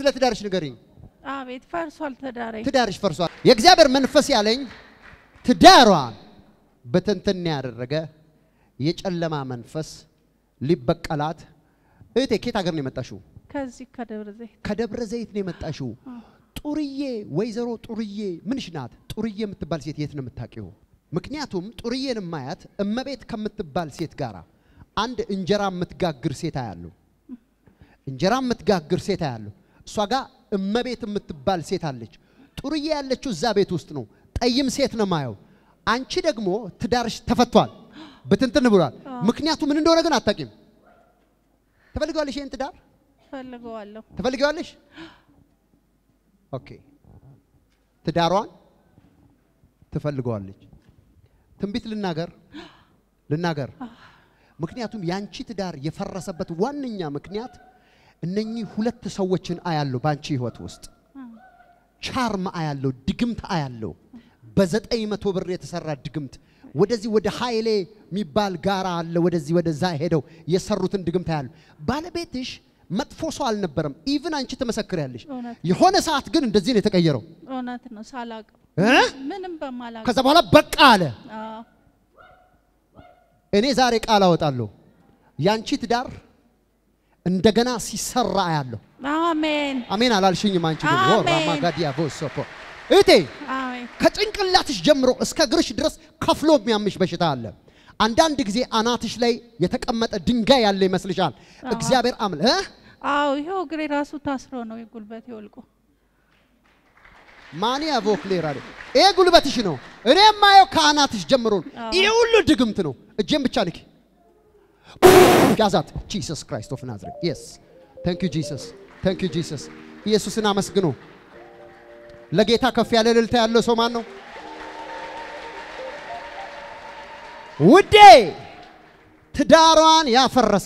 ስለ ትዳርሽ ንገሪኝ። አቤት ፈርሷል ትዳሬ። ትዳርሽ ፈርሷል። የእግዚአብሔር መንፈስ ያለኝ ትዳሯን በትንትን ያደረገ የጨለማ መንፈስ ሊበቀላት። እህቴ ኬት ሀገር ነው የመጣሽው? ከዚህ ከደብረ ዘይት ከደብረ ዘይት ነው የመጣሽው። ጡርዬ ወይዘሮ ጡርዬ ምንሽ ናት? ጡርዬ የምትባል ሴት የት ነው የምታውቂው? ምክንያቱም ጡርዬን ማያት እመቤት ከምትባል ሴት ጋር አንድ እንጀራ የምትጋግር ሴት አያለሁ። እንጀራ የምትጋግር ሴት አያለሁ። እሷ ጋር እመቤት የምትባል ሴት አለች። ጡርዬ ያለችው እዛ ቤት ውስጥ ነው። ጠይም ሴት ነው ማየው። አንቺ ደግሞ ትዳርሽ ተፈቷል፣ ብትንትን ብሏል። ምክንያቱ ምን እንደሆነ ግን አታውቂም። ትፈልገዋለሽ? ይህን ትዳር ፈልገዋለሁ። ትፈልገዋለሽ? ኦኬ። ትዳሯን ትፈልገዋለች። ትንቢት ልናገር ልናገር። ምክንያቱም ያንቺ ትዳር የፈረሰበት ዋነኛ ምክንያት እነኚህ ሁለት ሰዎችን አያለሁ በአንቺ ህይወት ውስጥ ቻርም አያለሁ፣ ድግምት አያለሁ። በዘጠኝ መቶ ብር የተሰራ ድግምት ወደዚህ ወደ ኃይሌ የሚባል ጋራ አለ። ወደዚህ ወደዛ ሄደው የሰሩትን ድግምት አያለሁ። ባለቤትሽ መጥፎ ሰው አልነበረም። ኢቭን አንቺ ትመሰክሪያለሽ። እውነት የሆነ ሰዓት ግን እንደዚህ ነው የተቀየረው። እውነት ነው ሳላውቅ እ? ምንም በማላውቅ ከዛ በኋላ በቃ አለ። አዎ እኔ ዛሬ ቃል አወጣለሁ። ያንቺ ትዳር እንደገና ሲሰራ አያለሁ። አሜን አሜን አላልሽኝም? አንቺ ግን አሜን። ወራማጋዲያ ቦሶፖ እቴ አሜን ከጭንቅላትሽ ጀምሮ እስከ እግርሽ ድረስ ከፍሎ የሚያምሽ በሽታ አለ። አንዳንድ ጊዜ አናትሽ ላይ የተቀመጠ ድንጋይ ያለ ይመስልሻል። እግዚአብሔር አምል እ? አዎ ይኸው እግሬ ራሱ ታስሮ ነው የጉልበቴ ወልቆ ማን ያቮክሌራ ይሄ ጉልበትሽ ነው። እኔ የማየው ከአናትሽ ጀምሮ ነው። አዎ። ይሄ ሁሉ ድግምት ነው። እጄን ብቻ ንኪ። ያዛት ጂሰስ ክራይስት ኦፍ ናዝሬት የስ ታንክ ዩ ጂሰስ ታንክ ዩ ጂሰስ። ኢየሱስን አመስግኑ። ለጌታ ከፍ ያለ እልልታ ያለው ሰው ማን ነው? ውዴ ትዳሯን ያፈረሰ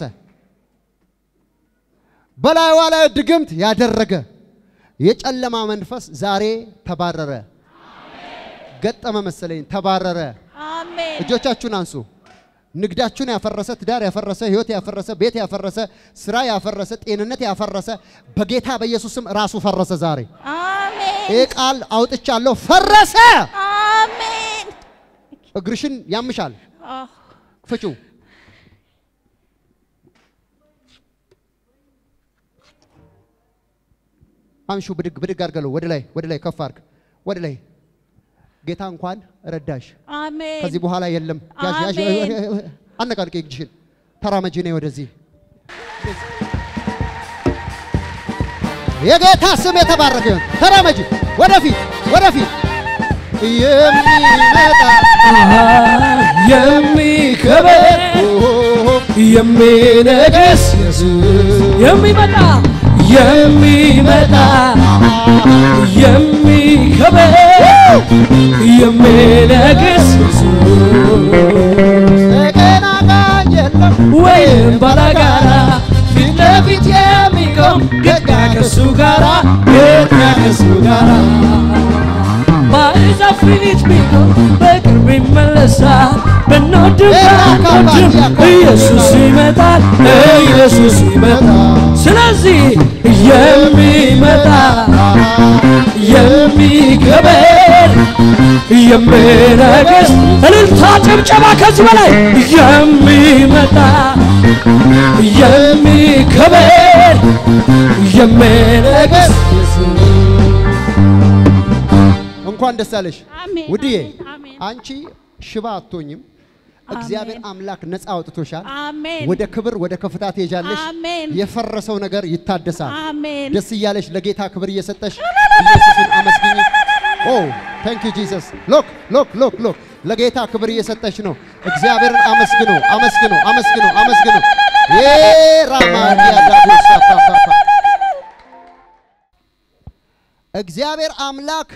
በላይዋ ላይ ድግምት ያደረገ የጨለማ መንፈስ ዛሬ ተባረረ። ገጠመ መሰለኝ፣ ተባረረ። አሜን እጆቻችሁን አንሱ። ንግዳችሁን ያፈረሰ፣ ትዳር ያፈረሰ፣ ህይወት ያፈረሰ፣ ቤት ያፈረሰ፣ ስራ ያፈረሰ፣ ጤንነት ያፈረሰ በጌታ በኢየሱስም ራሱ ፈረሰ። ዛሬ አሜን ይህ ቃል አውጥቻለሁ፣ ፈረሰ። አሜን እግርሽን ያምሻል፣ አዎ ፍጩ። አምሹ፣ ብድግ ብድግ አድርገለው። ወደ ላይ ወደ ላይ ከፍ አድርግ፣ ወደ ላይ። ጌታ እንኳን ረዳሽ። አሜን ከዚህ በኋላ የለም። ያዥ ያዥ አሜን። አነቃልቄ እጅሽን ተራመጂ ነይ ወደዚህ። የጌታ ስም የተባረከ ይሁን። ተራመጂ ወደፊት ወደፊት የሚመጣ የሚከበር የሚነግስ የሚመጣ የሚመጣ የሚከበር የሚነግስ ተቀናቃኝ የለም ወይም ባላጋራ ፊት ለፊት የሚቆም ጌታ ከሱ ጋራ ጌታ ከሱ ጋራ ባይዛ ፊት ቢቆም በቅርብ ይመለሳል። ብንወድም ባንወድም ኢየሱስ ይመጣል፣ ኢየሱስ ይመጣል። ስለዚህ የሚመጣ የሚከበር የሚነግስ እልልታ ጭብጨባ ከዚህ በላይ የሚመጣ የሚከበር የሚነግስ እንኳን ደስ አለሽ አሜን ውድዬ። አሜን አሜን አንቺ ሽባ አትሆኝም። እግዚአብሔር አምላክ ነፃ አውጥቶሻል። አሜን ወደ ክብር ወደ ከፍታ ትሄጃለሽ። አሜን የፈረሰው ነገር ይታደሳል። አሜን ደስ እያለሽ ለጌታ ክብር እየሰጠሽ ኢየሱስን አመስግኝ። ኦ ታንክ ዩ ጂሰስ። ሎክ ሎክ ሎክ ሎክ ለጌታ ክብር እየሰጠሽ ነው። እግዚአብሔርን አመስግኑ፣ አመስግኑ፣ አመስግኑ፣ አመስግኑ። የራማዲያ ዳቦሳ ፓፓ እግዚአብሔር አምላክ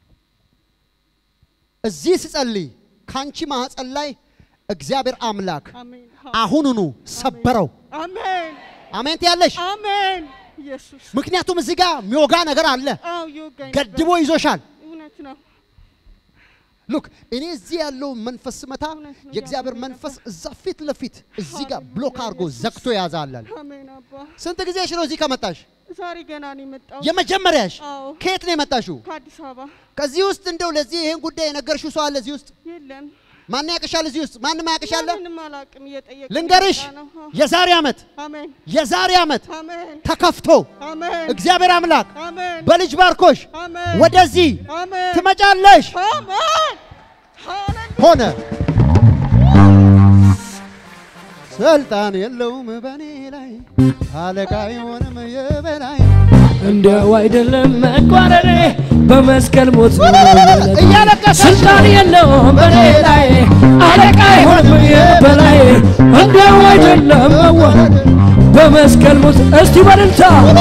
እዚህ ስጸልይ ካንቺ ማህፀን ላይ እግዚአብሔር አምላክ አሜን አሁኑኑ ሰበረው። አሜን አሜን ትያለሽ። አሜን ኢየሱስ ምክንያቱም እዚህ ጋር የሚወጋ ነገር አለ። አው ይወጋኝ ገድቦ ይዞሻል። እውነት ነው ሉክ እኔ እዚህ ያለው መንፈስ ስመታ እውነት ነው የእግዚአብሔር ያለው መንፈስ እዛ ፊት ለፊት እዚህ ጋር ብሎክ አድርጎ ዘግቶ ያዛላል። አሜን አባ ስንት ጊዜሽ ነው እዚህ ከመጣሽ? ዛሬ ገና ነው የመጣው። የመጀመሪያሽ አዎ ከየት ነው የመጣሽው? ከአዲስ አበባ ከዚህ ውስጥ እንደው ለዚህ ይሄን ጉዳይ የነገርሽው ሰው አለ እዚህ ውስጥ? የለም። ማን ያቅሻል? እዚህ ውስጥ ማንም ያቅሻለ? ምንም አላውቅም። እየጠየቀ ልንገርሽ፣ ነው። አዎ። የዛሬ ዓመት አሜን የዛሬ ዓመት አሜን ተከፍቶ አሜን እግዚአብሔር አምላክ አሜን በልጅ ባርኮሽ አሜን ወደዚህ አሜን ትመጫለሽ። አሜን ሃሌሉያ ሆነ። ስልጣን የለውም በእኔ ላይ አለቃ የሆነም የበላይ እንዲያው አይደለም መቋረሬ በመስቀል ሞት ነው መለጤ። እያለቀሰች ስልጣን የለውም በኔ ላይ አለቃ አይሆንም የበላይ እንዲያው አይደለም መዋረድ በመስቀል ሞት እስቲ በልልታ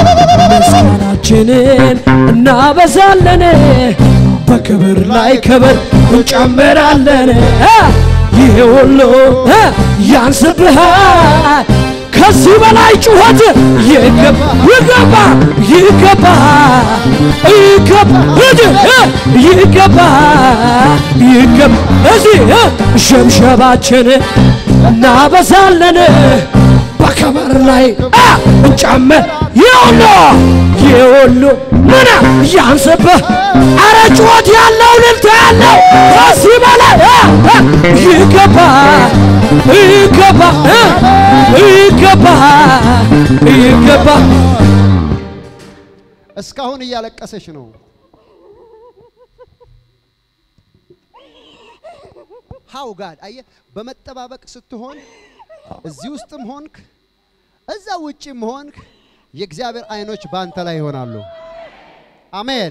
ምስጋናችንን እናበዛለን በክብር ላይ ክብር እንጨምራለን እ ይሄ ሁሉ እ ያንስብሃል ከዚህ በላይ ጩኸት ይገባ ይገባ ይገባ ይገባ እድ ይገባ ይገባ እዚህ እ ሸብሸባችን እናበዛለን በከበር ላይ አ እንጨምር ይሁሉ ይሁሉ ምን ያንስብህ አረ ጩኸት ያለው ልልታ ያለው ከዚህ በላይ አ አ ይገባ ይገባ እ ይገባ ይገባ እስካሁን እያለቀሰች ነው። ሃው ጋድ አየ በመጠባበቅ ስትሆን እዚህ ውስጥም ሆንክ እዛ ውጭም ሆንክ የእግዚአብሔር አይኖች በአንተ ላይ ይሆናሉ። አሜን።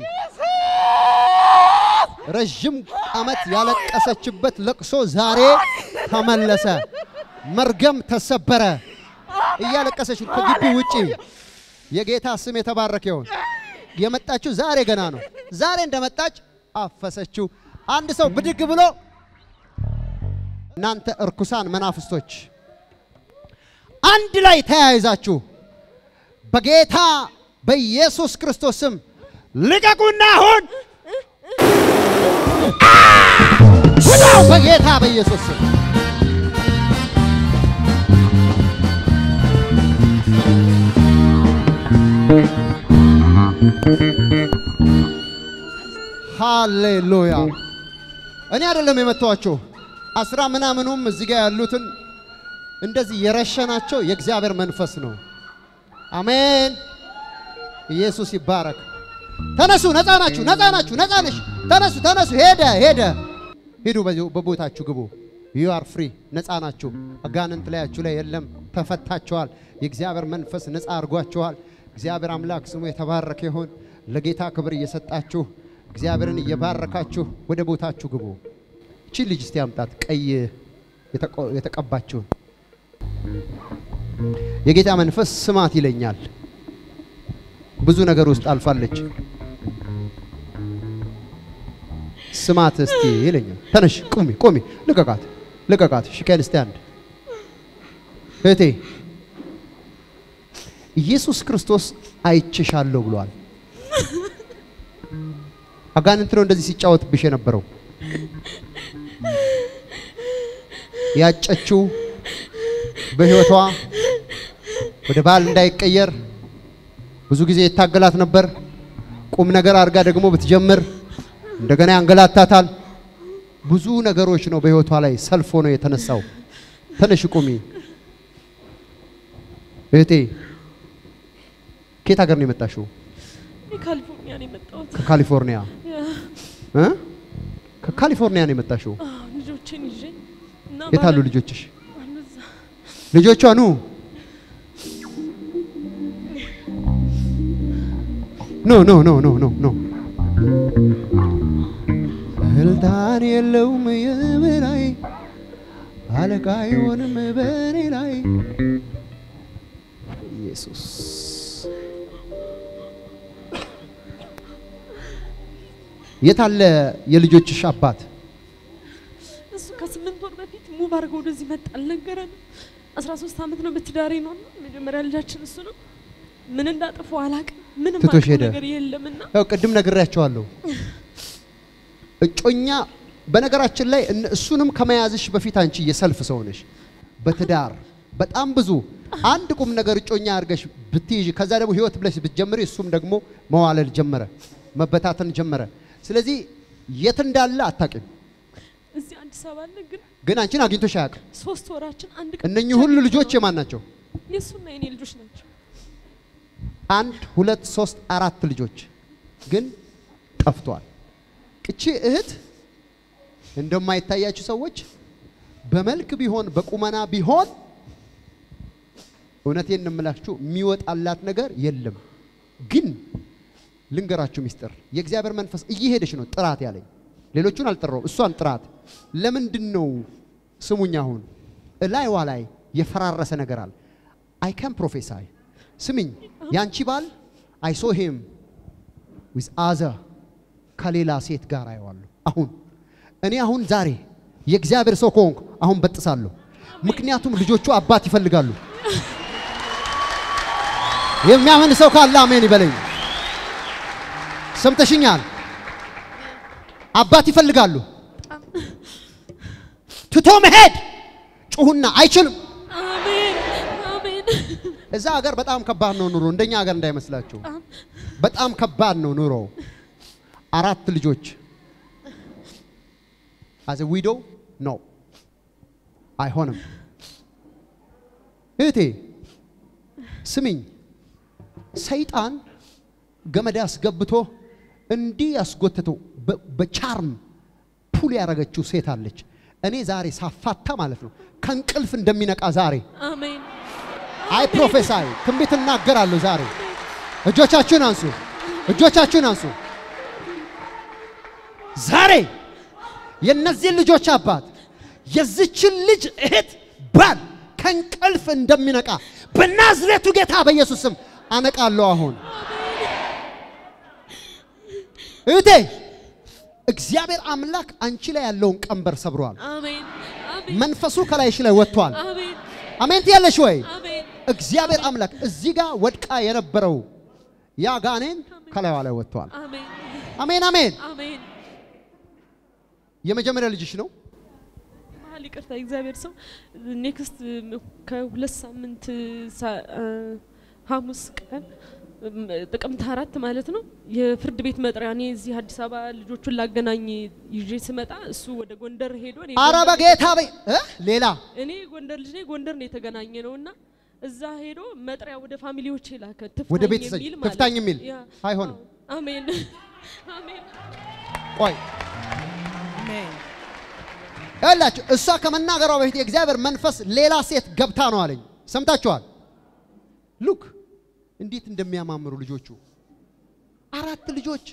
ረዥም ዓመት ያለቀሰችበት ለቅሶ ዛሬ ተመለሰ። መርገም ተሰበረ። እያለቀሰች ከግቢ ውጪ የጌታ ስም የተባረከ ይሁን። የመጣችው ዛሬ ገና ነው። ዛሬ እንደመጣች አፈሰችው። አንድ ሰው ብድግ ብሎ እናንተ እርኩሳን መናፍስቶች አንድ ላይ ተያይዛችሁ በጌታ በኢየሱስ ክርስቶስ ስም ልቀቁና አሁን ውጣው በጌታ በኢየሱስ ስም ሃሌሉያ። እኔ አይደለም የመታኋቸው አስራ ምናምኑም እዚህ ጋር ያሉትን እንደዚህ የረሸናቸው የእግዚአብሔር መንፈስ ነው። አሜን። ኢየሱስ ይባረክ። ተነሱ፣ ነፃ ናችሁ፣ ነፃ ናችሁ፣ ነፃ ነሽ። ተነሱ፣ ተነሱ። ሄደ፣ ሄደ። ሂዱ፣ በዚሁ በቦታችሁ ግቡ። ዩ አር ፍሪ፣ ነፃ ናችሁ። አጋንንት ላያችሁ ላይ የለም፣ ተፈታችኋል። የእግዚአብሔር መንፈስ ነፃ አድርጓችኋል። እግዚአብሔር አምላክ ስሙ የተባረከ ይሁን። ለጌታ ክብር እየሰጣችሁ እግዚአብሔርን እየባረካችሁ ወደ ቦታችሁ ግቡ። እቺ ልጅ እስቲ አምጣት፣ ቀይ የተቆ- የተቀባችውን የጌታ መንፈስ ስማት ይለኛል። ብዙ ነገር ውስጥ አልፋለች። ስማት እስቲ ይለኛል። ተነሽ፣ ቁሚ፣ ቁሚ፣ ልቀቃት፣ ልቀቃት። ሽከን ስታንድ እህቴ፣ ኢየሱስ ክርስቶስ አይችሻለሁ ብሏል። አጋንንት ነው እንደዚህ ሲጫወትብሽ የነበረው ያጨችው በህይወቷ ወደ ባል እንዳይቀየር ብዙ ጊዜ ይታገላት ነበር። ቁም ነገር አድርጋ ደግሞ ብትጀምር እንደገና ያንገላታታል። ብዙ ነገሮች ነው በህይወቷ ላይ ሰልፎ ነው የተነሳው። ተነሽ ቁሚ እህቴ። ከየት ሀገር ነው የመጣሽው? ካሊፎርኒያ ነው የመጣሁት። ከካሊፎርኒያ እ? ከካሊፎርኒያ ነው የመጣሽው። አዎ፣ ልጆችን ይዤ እና የት አሉ ባለ- ልጆችሽ? አሉ እዛ። ልጆቿ ኑ ኖ ኖ ኖ ኖ ኖ ኖ ስልጣን የለውም የበላይ አለቃ አይሆንም በእኔ ላይ ኢየሱስ የት አለ የልጆችሽ አባት? እሱ ከስምንት ወር በፊት ሙቭ አድርገው ወደዚህ መጣ አልነገረንም። አስራ ሶስት ዓመት ነው በትዳሬ ነው መጀመሪያ ልጃችን እሱ ነው። ምን እንዳጠፉ አላቅም። ምንም ትቶሽ አውቀው ሄደ። ነገር የለምና ያው ቅድም ነግሬያቸዋለሁ። እጮኛ በነገራችን ላይ እነ- እሱንም ከመያዝሽ በፊት አንቺ የሰልፍ ሰው ነሽ። በትዳር በጣም ብዙ አንድ ቁም ነገር እጮኛ አድርገሽ ብትይዥ ከዛ ደግሞ ህይወት ብለሽ ብትጀምሪ እሱም ደግሞ መዋለድ ጀመረ፣ መበታተን ጀመረ። ስለዚህ የት እንዳለ አታውቂም፣ እዚህ አዲስ አበባ አለ፣ ግን ግን አንቺን አግኝቶሽ አያውቅም። ሶስት ወራችን አንድ ቀን እነኚህ ብቻ ሁሉ ነው ልጆች የኖረው። የማን ናቸው? የእሱና የኔ ልጆች ናቸው። አንድ ሁለት ሶስት አራት ልጆች ግን ጠፍቷል። እቺ እህት እንደማይታያችሁ ሰዎች በመልክ ቢሆን በቁመና ቢሆን እውነቴን እንምላችሁ የሚወጣላት ነገር የለም። ግን ልንገራችሁ ሚስጥር፣ የእግዚአብሔር መንፈስ እየሄደች ነው ጥራት ያለኝ። ሌሎቹን አልጠራውም፣ እሷን ጥራት። ለምንድን ነው ስሙኝ፣ አሁን እላይዋ ላይ የፈራረሰ ነገር አለ። አይ ካን ፕሮፌሳይ ስምኝ፣ ያንቺ ባል አይ ሶ ሂም ዊዝ አዘር ከሌላ ሴት ጋር አየዋለሁ። አሁን እኔ አሁን ዛሬ የእግዚአብሔር ሰው ከሆንኩ አሁን በጥሳለሁ። ምክንያቱም ልጆቹ አባት ይፈልጋሉ። የሚያምን ሰው ካለ አሜን ይበለኝ። ሰምተሽኛል? አባት ይፈልጋሉ። ትቶ መሄድ ጩሁና አይችልም። አሜን አሜን። እዛ ሀገር በጣም ከባድ ነው ኑሮ፣ እንደኛ ሀገር እንዳይመስላችሁ። በጣም ከባድ ነው ኑሮ። አራት ልጆች አዘ ዊዶ ኖ አይሆንም። እህቴ ስሚኝ፣ ሰይጣን ገመድ አስገብቶ እንዲህ ያስጎትቶ በ- በቻርም ፑል ያደረገችው ሴት አለች። እኔ ዛሬ ሳፋታ ማለት ነው ከእንቅልፍ እንደሚነቃ ዛሬ አሜን አይ ፕሮፌሳይ ትንቢት እናገራለሁ ዛሬ። እጆቻችሁን አንሱ፣ እጆቻችሁን አንሱ። ዛሬ የእነዚህን ልጆች አባት የዚችን ልጅ እህት ባል ከእንቅልፍ እንደሚነቃ በናዝሬቱ ጌታ በኢየሱስ ስም አነቃለሁ። አሁን እህቴ እግዚአብሔር አምላክ አንቺ ላይ ያለውን ቀንበር ሰብሯል። አሜን አሜን መንፈሱ ከላይሽ ላይ ወጥቷል። አሜን አሜን ትያለሽ ወይ? አሜን እግዚአብሔር አምላክ እዚህ ጋር ወድቃ የነበረው ያ ጋኔን ከላይዋ ላይ ወጥቷል። አሜን አሜን አሜን። አሜን። የመጀመሪያ ልጅሽ ነው። መሀል ይቅርታ፣ እግዚአብሔር ሰው ኔክስት ከሁለት ሳምንት ሳ- አ፣ ሐሙስ ቀን እም፣ ጥቅምት አራት ማለት ነው የፍርድ ቤት መጥሪያ እኔ እዚህ አዲስ አበባ ልጆቹን ላገናኝ ይዤ ስመጣ እሱ ወደ ጎንደር ሄዶ እኔ አረ ጎንደር- በጌታ በይ እ? ሌላ እኔ ጎንደር ልጅ ነኝ። ጎንደር ነው የተገናኘ ነው እና እዛ ሄዶ መጥሪያ ወደ ፋሚሊዎች ላከ ወደ ትፍታኝ ቤተሰብ የሚል ማለት ትፍታኝ ነው። የሚል ያ፣ አይሆንም። አዎ፣ አሜን አሜን ቆይ ያላችሁ እሷ ከመናገሯ በፊት የእግዚአብሔር መንፈስ ሌላ ሴት ገብታ ነው አለኝ። ሰምታችኋል? ሉክ እንዴት እንደሚያማምሩ ልጆቹ አራት ልጆች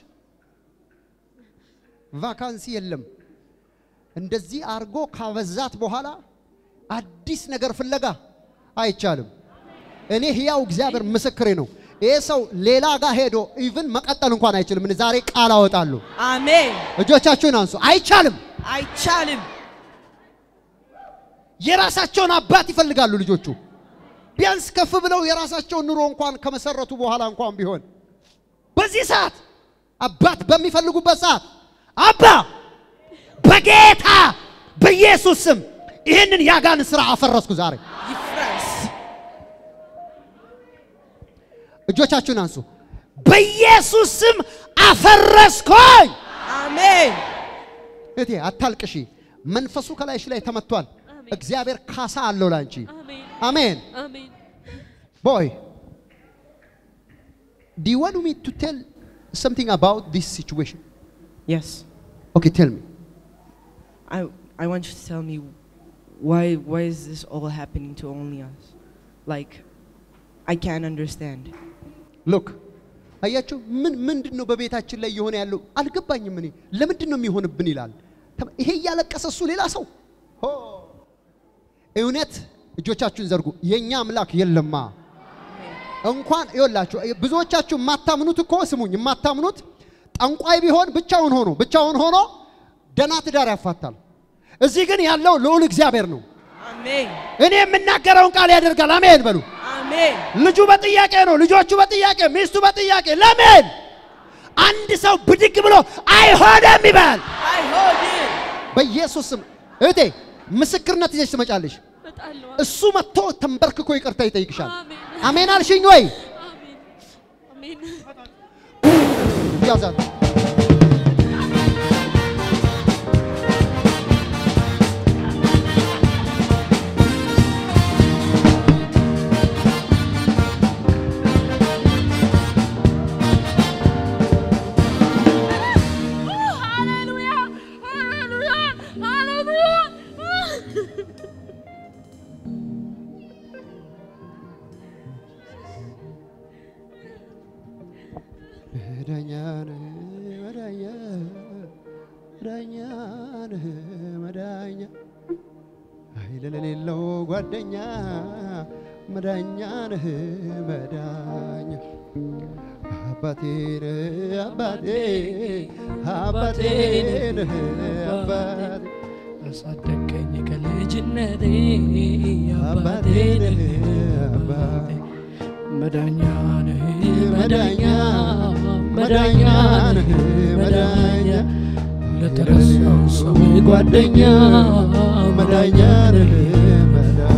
ቫካንሲ የለም። እንደዚህ አርጎ ካበዛት በኋላ አዲስ ነገር ፍለጋ አይቻልም። እኔ ሕያው እግዚአብሔር ምስክሬ ነው። ይህ ሰው ሌላ ጋር ሄዶ ኢቭን መቀጠል እንኳን አይችልም። እኔ ዛሬ ቃል አወጣለሁ። አሜን። እጆቻችሁን አንሱ። አይቻልም። አይቻልም። የራሳቸውን አባት ይፈልጋሉ ልጆቹ። ቢያንስ ከፍ ብለው የራሳቸውን ኑሮ እንኳን ከመሰረቱ በኋላ እንኳን ቢሆን በዚህ ሰዓት አባት በሚፈልጉበት ሰዓት አባ በጌታ በኢየሱስ ስም ይህንን ያጋን ስራ አፈረስኩ ዛሬ። ይፍረስ። እጆቻችሁን አንሱ። በኢየሱስ ስም አፈረስኩኝ። አሜን። እቴ አታልቅሺ። መንፈሱ ከላይሽ ላይ ተመቷል። አሜን። እግዚአብሔር ካሳ አለው ላንቺ። አሜን አሜን። አሜን Boy, do you want me to tell something about this situation? Yes. Okay, tell me. I I want you to tell me why why is this all happening to only us? Like I can't understand. ሎክ አያችሁ፣ ምን ምንድን ነው በቤታችን ላይ የሆነ ያለው አልገባኝም። እኔ ለምንድን ነው የሚሆንብን ይላል። ተመ- ይሄ እያለቀሰ እሱ ሌላ ሰው ሆ! እውነት እጆቻችሁን ዘርጉ። የእኛ አምላክ የለማ እንኳን ይወላችሁ ብዙዎቻችሁ የማታምኑት እኮ ስሙኝ፣ የማታምኑት ጠንቋይ ቢሆን ብቻውን ሆኖ ብቻውን ሆኖ ደና ትዳር ያፋታል። እዚህ ግን ያለው ልዑል እግዚአብሔር ነው። Amen. እኔ የምናገረውን ቃል ያደርጋል። አሜን በሉ። Amen. ልጁ በጥያቄ ነው፣ ልጆቹ በጥያቄ፣ ሚስቱ በጥያቄ። ለምን አንድ ሰው ብድግ ብሎ አይሆንም ይባል? I hold it. በኢየሱስ ስም እህቴ ምስክርነት ይዘሽ ትመጫለሽ። እመጣለሁ። እሱ መጥቶ ተንበርክኮ ይቅርታ ይጠይቅሻል። አሜን አሜን አልሽኝ ወይ? አሜን አሜን። ያዛት ሃሌሉያ ሃሌሉያ ሃሌሉያ መዳኛ ነህ መዳኛ መዳኛ ነህ መዳኛ ኃይል ለሌለው ጓደኛ መዳኛ ነህ መዳኛ አባቴ ነህ አባቴ አባቴ ነህ አባቴ አሳደገኝ ከልጅነቴ አባቴ ነህ አባቴ መዳኛ ነህ መዳኛ መዳኛ መዳኛ ነህ ነህ መዳኛ መዳኛ ለተረሳው ሰው ጓደኛ መዳኛ ነህ መዳኛ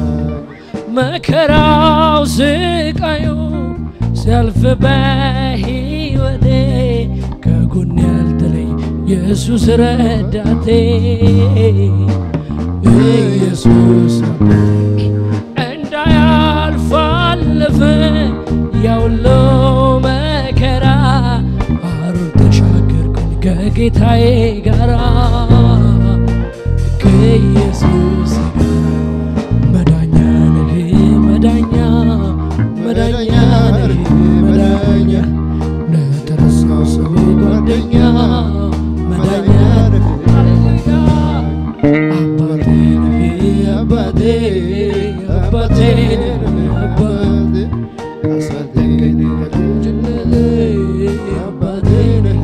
መከራው ስቃዩ ሲያልፍ በሕይወቴ ከጎን ያልተለይ ኢየሱስ ረዳቴ ኢየሱስ እንዳያልፍ አለፈ ያውሎ መከራ አሩር ተሻገርኩኝ ከጌታዬ ጋራ ከኢየሱስ ጋር መዳኛ ነህ መዳኛ መዳኛ ነህ መዳኛ ለተረሳው ሰው ጓደኛ መዳኛ ነህ ሃሌሉያ አባቴ ነህ አባቴ አባቴ ነህ አባቴ አሳደገኝ ከልጅነቴ አባቴ ነህ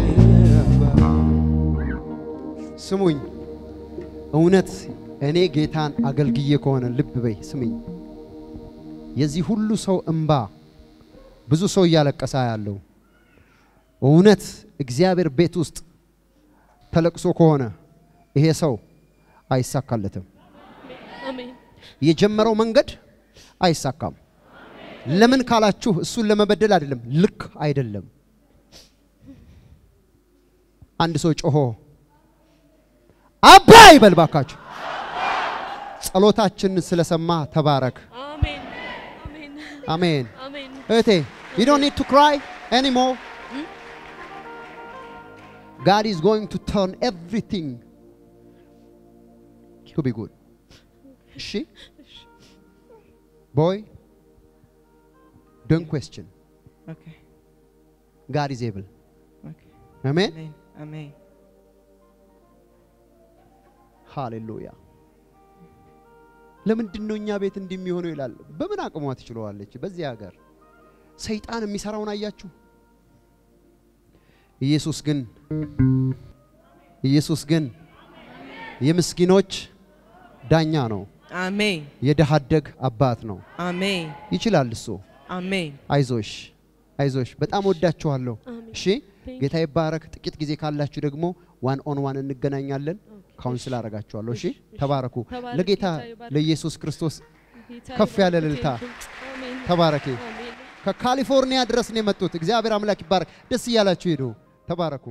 ስሙኝ፣ እውነት እኔ ጌታን አገልግዬ ከሆነ ልብ በይ ስሙኝ። የዚህ ሁሉ ሰው እንባ ብዙ ሰው እያለቀሰ ያለው እውነት እግዚአብሔር ቤት ውስጥ ተለቅሶ ከሆነ ይሄ ሰው አይሳካለትም። አሜን የጀመረው መንገድ አይሳካም። ለምን ካላችሁ እሱን ለመበደል አይደለም፣ ልክ አይደለም። አንድ ሰው ጮሆ አባ ይበል ባካችሁ። ጸሎታችንን ስለሰማ ተባረክ። አሜን አሜን አሜን። አሜን እህቴ you don't need to cry anymore. God is going to turn everything to be good. እሺ boy don't question. Okay. God is able. Okay. አሜን Amen. Amen. ሃሌሉያ። ለምንድን ነው እኛ ቤት እንዲህ የሚሆነው ይላል። በምን አቅሟ ትችለዋለች? በዚህ ሀገር ሰይጣን የሚሰራውን አያችሁ። ኢየሱስ ግን ኢየሱስ ግን የምስኪኖች ዳኛ ነው። Amen. የድሃ አደግ አባት ነው። Amen. ይችላል እሱ። Amen. አይዞሽ አይዞሽ፣ በጣም ወዳችኋለሁ። አሜን። እሺ Thank ጌታ ይባረክ። ጥቂት ጊዜ ካላችሁ ደግሞ ዋን ኦን ዋን እንገናኛለን። ካውንስል አደርጋችኋለሁ። እሺ እሺ፣ እሺ። ተባረኩ። ተባረክ፣ ለጌታ ጌታ ይባርክ። ለኢየሱስ ክርስቶስ ጌታ ከፍ ያለ ይባርክ። እልልታ። አሜን ተባረኪ። አሜን ከካሊፎርኒያ ድረስ ነው የመጡት። እግዚአብሔር አምላክ ይባረክ። ደስ እያላችሁ ሄዱ። ተባረኩ።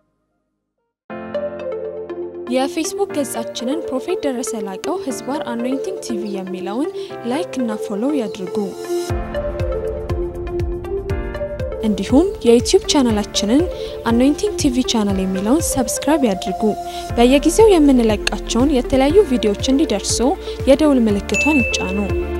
የፌስቡክ ገጻችንን ፕሮፌት ደረሰ ላቀው ህዝባር አኖይንቲንግ ቲቪ የሚለውን ላይክ እና ፎሎው ያድርጉ። እንዲሁም የዩቲዩብ ቻናላችንን አኖይንቲንግ ቲቪ ቻናል የሚለውን ሰብስክራይብ ያድርጉ። በየጊዜው የምንለቃቸውን የተለያዩ ቪዲዮዎች እንዲደርሱ የደውል ምልክቷን ይጫኑ።